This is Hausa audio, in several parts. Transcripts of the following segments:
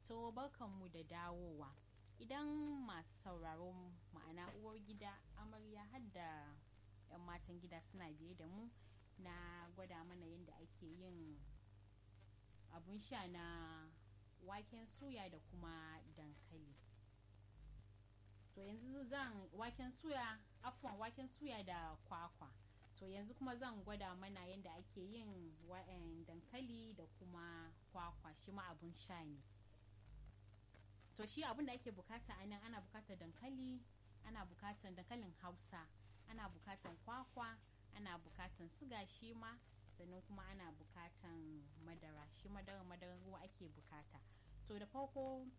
To barkanmu da dawowa. Idan masu sauraro ma'ana uwar gida amarya har da 'yan matan gida suna biye da mu na gwada mana yadda ake yin abun sha na waken suya da kuma dankali. To yanzu zan waken suya, afwan waken suya da kwakwa. To yanzu kuma zan gwada mana yadda ake yin dankali da kuma kwakwa shi ma abun sha ne. To shi abun da ake bukata a nan ana bukatar dankali, ana bukatar dankalin hausa, ana bukatar kwakwa, ana bukatar siga shi ma sannan kuma ana bukatan madara shi madara madaran ruwa ake bukata. To da farko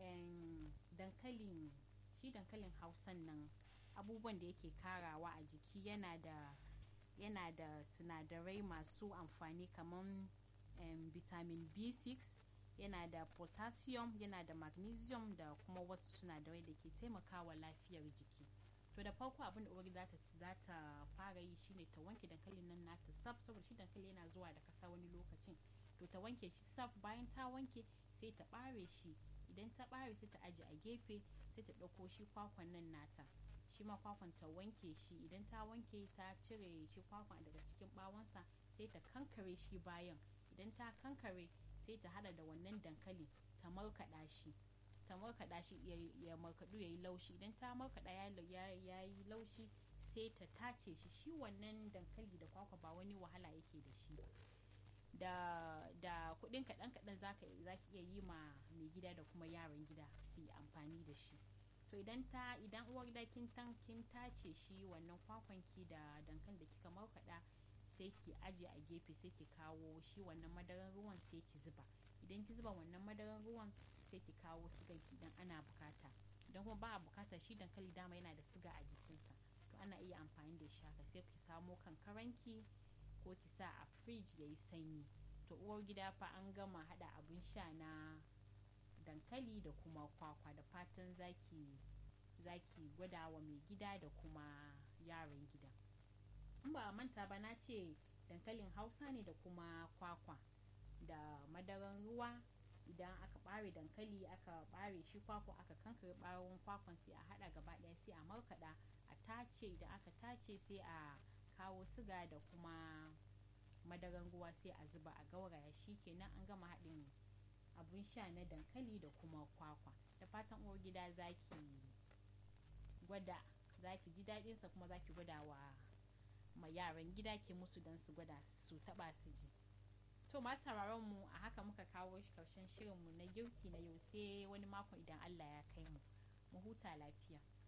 dankalin shi dankalin hausan nan abubuwan da yake karawa a jiki yana da yana da sinadarai masu amfani kamar um, vitamin b6 yana da potassium yana da magnesium da kuma wasu sinadarai da ke taimakawa lafiyar jiki to da farko abin da uwar za ta fara yi shine ta wanke dankalin nan nata saf saboda shi dankali yana zuwa da kasa wani lokacin to ta wanke shi saf bayan ta wanke sai ta bare shi idan ta bare sai ta aje a gefe sai ta ɗauko shi kwakwan nan nata shi ma kwakwan ta wanke shi idan ta wanke ta cire shi kwakwan daga cikin bawonsa sai ta kankare shi bayan idan ta kankare sai ta hada da wannan dankali ta markaɗa shi ta markaɗa shi ya markaɗu ya yi laushi idan ta markaɗa ya yi laushi sai ta tace shi shi wannan dankali da kwakwa ba wani wahala yake da shi ba da da kuɗin kaɗan kaɗan za ki iya yi ma mai gida da kuma yaran gida su yi amfani da shi to idan ta idan uwar gida kin kin tace shi wannan kwakwan ki da dankali da kika markaɗa sai ki aje a gefe sai ki kawo shi wannan madaran ruwan sai ki zuba idan ki zuba wannan madaran ruwan sai ki kawo sigan ki idan ana bukata idan kuma ba a bukata shi dankali dama yana da siga a jikinsa to ana iya amfani da shi haka sai ki samo kankaranki ko ki sa a fridge yayi sanyi to uwar gida fa an gama hada abun sha na dankali da kuma kwakwa da fatan zaki zaki gwada wa mai gida da kuma yaran gida in ba a manta ba na ce dankalin hausa ne da kuma kwakwa da madaran ruwa idan aka bare dankali aka bare shi kwakwa aka kankare bawon kwakwan sai a hada gaba daya sai a markada a tace idan aka tace sai a kawo siga da kuma madaran ruwa sai a zuba a gauraya shi kenan an gama haɗin abun sha na dankali da kuma kwakwa da fatan uwar gida zaki gwada zaki ji daɗinsa kuma zaki gwada wa ma yaran gida ke musu don su gwada su taba su ji to masu sauraron mu a haka muka kawo shi karshen shirin mu na girki na yau sai wani makon idan Allah ya kai mu mu huta lafiya